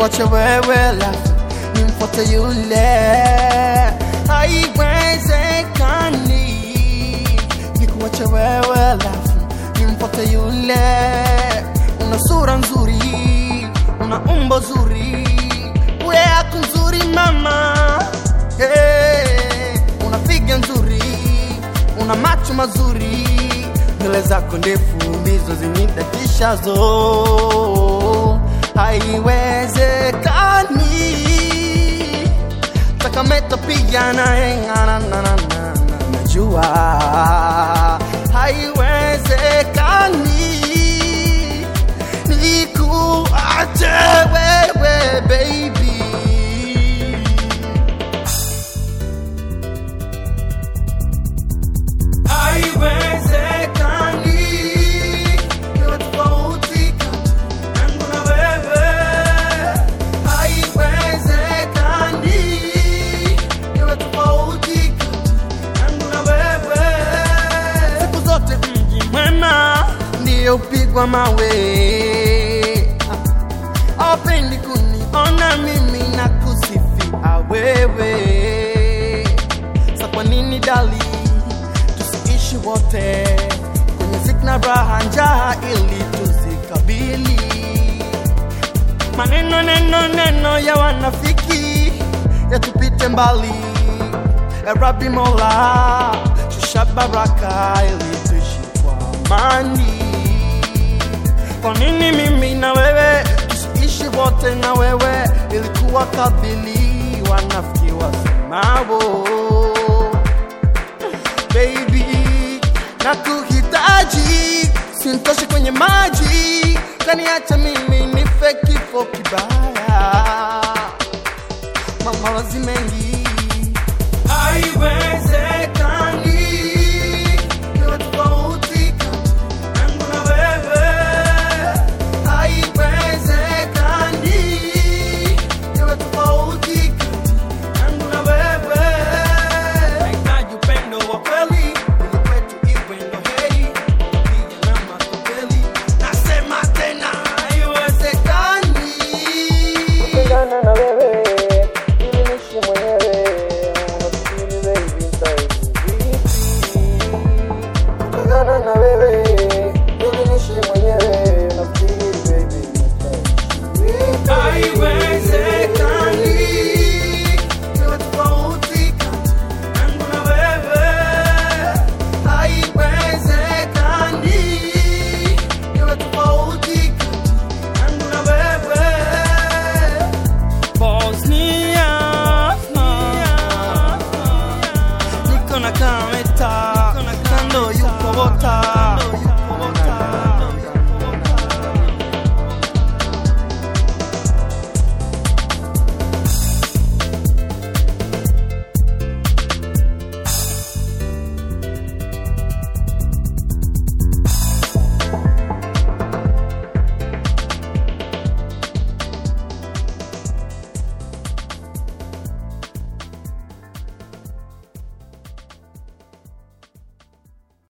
nikuache wewe lafu nimfuate yule haiwezekani nikuache wewe lafu nimfuate yule una sura nzuri una umbo zuri ule yako nzuri mama hey, una figa nzuri una macho mazuri nywele zako ndefu ndizo zinidadishazo haiwezekani takameta pia naengana na- na- na- na- najua haiwezekani nikuache wewe baby haiwezekani iwe tofauti yangu na wewe haiwezekani iwe tofauti yangu na wewe siku zote mji mwema ndiyo upigwa mawe awapendi kuniona mimi na kusifia wewe sa kwa nini dali tusiishi wote kwenye zikna raha njaa ili tuzikabili maneno neno neno ya wanafiki yatupite mbali ya rabi mola shusha baraka ili tuishi kwa amani kwa nini mimi na wewe tusiishi wote na wewe ilikuwa kabili wanafiki wasemao baby na kuhitaji sintoshi kwenye maji kaniacha mimi nife kifo kibaya mamawazi mengi haiwezekani